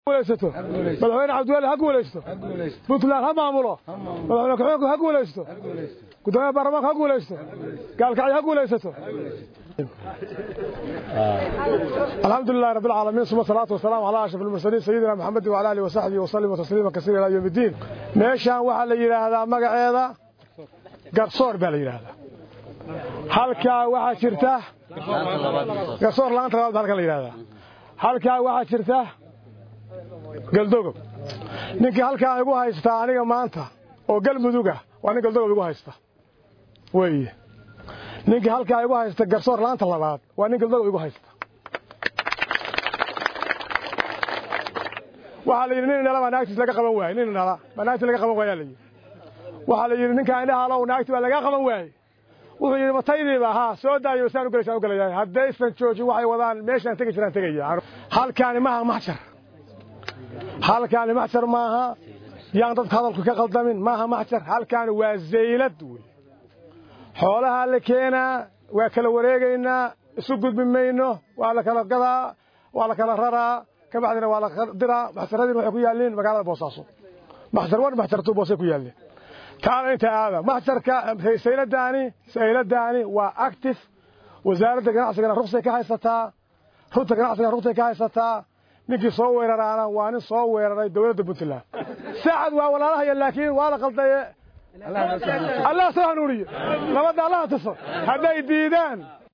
guulaysato madaxweyne cabdiweli ha guulaysto puntland ha maamulo madaxweyne kaxoonku ha guulaysto gudoomiyaha baarlamaanka ha guulaysto gaalkacyo ha guulaysato الحمد لله رب العالمين ثم الصلاة والسلام على أشرف المرسلين سيدنا محمد وعلى آله وصحبه وسلم تسليما كثيرا إلى يوم الدين meeshaan waxaa la yidhaahdaa magaceeda garsoor baa la yidhaahdaa halkaa waxaa jirta garsoor laanta labaad halkan la yidhaahdaa halkaa waxaa jirta galdogob ninkii halkaa igu haystaa aniga maanta oo galmuduga waa nin galdogob igu haysta weeye ninkii halkaa igu haysta garsoor laanta labaad waa nin galdogob igu haysta waxaa la yidhi nin indhala baa naagtiis laga qaban waayey nin indhala baa naagtiis laga qaban waayaa la yidhi waxaa la yidhi ninkaa indhaha alow naagti baa laga qaban waayey wuxuu yidhi mataydiiba haa soo daayo saan u gelaysaan u gelayaa haddaysan joojin waxay wadaan meeshaan tegi jiraan tegaya halkaani maaha maxjar halkaani maxjar maaha yaan dadku hadalku ka qaldamin maaha maxjar halkaani waa zaylad wey xoolahaa la keenaa waa kala wareegaynaa isu gudbi mayno waa la kala gadaa waa la kala raraa ka bacdina waa la diraa maxjaradiina waxay ku yaalliin magaalada boosaaso maxjar wan maxjartu boosay ku yaalliin taana inta aada maxjarka sayladaani sayladaani waa active wasaaradda ganacsigana ruqsay ka haysataa runta ganacsigana ruqsay ka haysataa ninkii soo weeraraana waa nin soo weeraray dowladda puntland saacad waa walaalahaya laakiin waa la qaldaye allah soo hanuuniye nabadda allaha tuso hadday diidaan